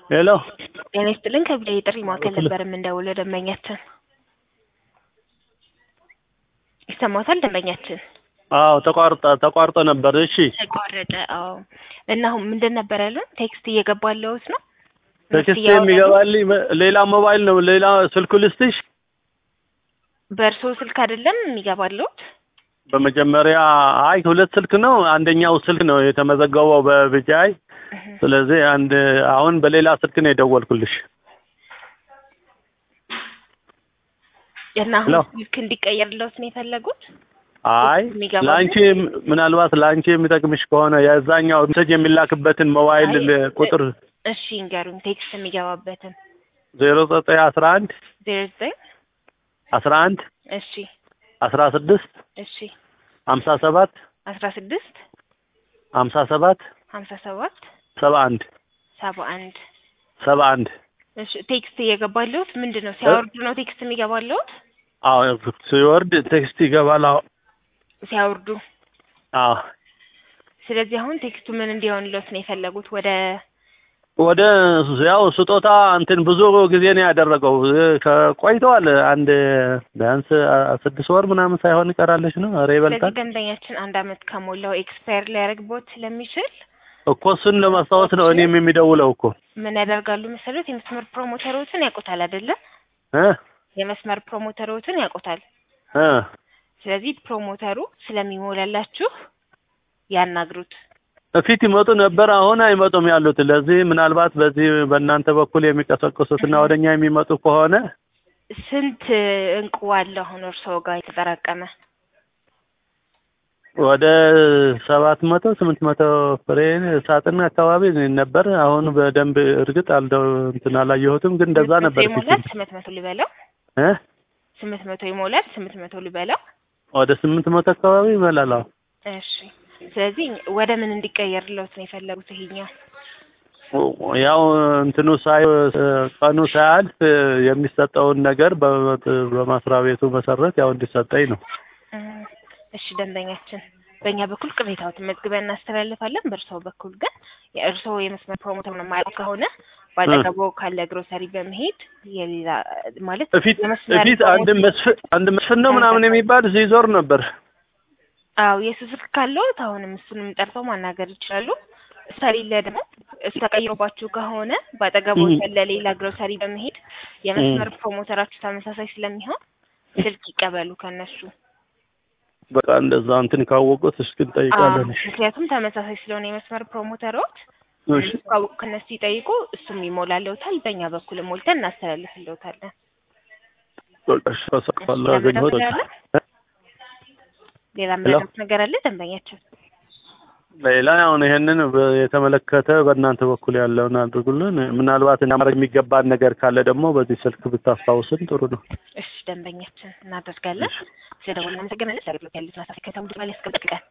ሄሎ ጤና ይስጥልን ከቢላ የጥሪ ማዕከል ነበር የምንደውለው ደንበኛችን ይሰማታል ደንበኛችን አዎ ተቋርጠ ተቋርጦ ነበር እሺ ተቋረጠ አዎ እና አሁን ምንድን ነበር ያለን ቴክስት እየገባለሁት ነው ቴክስት የሚገባልኝ ሌላ ሞባይል ነው ሌላ ስልኩ ልስጥሽ በእርስዎ ስልክ አይደለም የሚገባለሁት በመጀመሪያ አይ ሁለት ስልክ ነው አንደኛው ስልክ ነው የተመዘገበው በብጃይ ስለዚህ አንድ አሁን በሌላ ስልክ ነው የደወልኩልሽ እና አሁን ስልክ እንዲቀየርለውት ነው የፈለጉት አይ ለአንቺ ምናልባት ለአንቺ የሚጠቅምሽ ከሆነ የዛኛው ሜሴጅ የሚላክበትን ሞባይል ቁጥር እሺ እንገሩኝ ቴክስት የሚገባበትን ዜሮ ዘጠኝ አስራ አንድ ዜሮ ዘጠኝ አስራ አንድ እሺ አስራ ስድስት እሺ ሀምሳ ሰባት አስራ ስድስት ሀምሳ ሰባት ሀምሳ ሰባት ሰባ አንድ ሰባ አንድ ሰባ አንድ እሺ ቴክስት እየገባለሁት ምንድን ነው ሲያወርዱ ነው ቴክስት የሚገባለሁት አዎ ሲወርድ ቴክስት ይገባል አዎ ሲያወርዱ አዎ ስለዚህ አሁን ቴክስቱ ምን እንዲሆንለት ነው የፈለጉት ወደ ወደ ያው ስጦታ እንትን ብዙ ጊዜ ነው ያደረገው ቆይተዋል አንድ ቢያንስ ስድስት ወር ምናምን ሳይሆን ይቀራለች ነው ኧረ ይበልጣል ስለዚህ ደንበኛችን አንድ አመት ከሞላው ኤክስፓየር ሊያደርግቦት ስለሚችል እኮ እሱን ለማስታወስ ነው እኔም የሚደውለው እኮ ምን ያደርጋሉ መሰሉት የመስመር ፕሮሞተሮችን ያውቁታል አይደለም እ የመስመር ፕሮሞተሮችን ያውቁታል እ ስለዚህ ፕሮሞተሩ ስለሚሞላላችሁ ያናግሩት በፊት ይመጡ ነበር አሁን አይመጡም ያሉት ለዚህ ምናልባት በዚህ በእናንተ በኩል የሚቀሰቅሱትና ወደኛ የሚመጡ ከሆነ ስንት እንቁ አለ አሁን እርስዎ ጋር የተጠራቀመ ወደ ሰባት መቶ ስምንት መቶ ፍሬ ሳጥን አካባቢ ነበር። አሁን በደንብ እርግጥ አልደው እንትን አላየሁትም፣ ግን እንደዛ ነበር። ይሞላል ስምንት መቶ ሊበላው እ ስምንት መቶ ይሞላል ስምንት መቶ ሊበላው ወደ ስምንት መቶ አካባቢ ይበላል። አዎ እሺ። ስለዚህ ወደ ምን እንዲቀየርለት ነው የፈለጉት? ይሄኛው ያው እንትኑ ሳይ ቀኑ ሳያልፍ የሚሰጠውን ነገር በመስሪያ ቤቱ መሰረት ያው እንዲሰጠኝ ነው። እሺ ደንበኛችን፣ በእኛ በኩል ቅሬታዎትን መዝግበን እናስተላልፋለን። በእርስዎ በኩል ግን የእርስዎ የመስመር ፕሮሞተር ነው ማለት ከሆነ ባጠገቦ ካለ ግሮሰሪ በመሄድ የሌላ ማለት እፊት እፊት አንድ መስፍን አንድ መስፍን ነው ምናምን የሚባል ሲዞር ነበር። አዎ የእሱ ስልክ ካለዎት አሁንም እሱንም ጠርተው ማናገር ይችላሉ። ስለሌለ ደግሞ እሱ ተቀይሮባችሁ ከሆነ ባጠገቦ ያለ ሌላ ግሮሰሪ በመሄድ የመስመር ፕሮሞተራችሁ ተመሳሳይ ስለሚሆን ስልክ ይቀበሉ ከነሱ። በቃ እንደዛ እንትን ካወቁት እስኪ እንጠይቃለን። ምክንያቱም ተመሳሳይ ስለሆነ የመስመር ፕሮሞተሮች ካወቁ ከነሱ ይጠይቁ፣ እሱም ይሞላለውታል። በእኛ በኩል ሞልተን እናስተላልፍልዎታለን። በቃ እሺ፣ አሳቅፋለሁ አገኘሁት። ሌላ ምንም ነገር አለ ደንበኛችን? ሌላ አሁን ይሄንን የተመለከተ በእናንተ በኩል ያለውን አድርጉልን። ምናልባት ማድረግ የሚገባን ነገር ካለ ደግሞ በዚህ ስልክ ብታስታውስን ጥሩ ነው። እሺ ደንበኛችን እናደርጋለን። ስለደወልን አመሰግናለን። አገልግሎት ያሉትን አሳፊ ከተሙ ድባል ያስቀምጥልቃል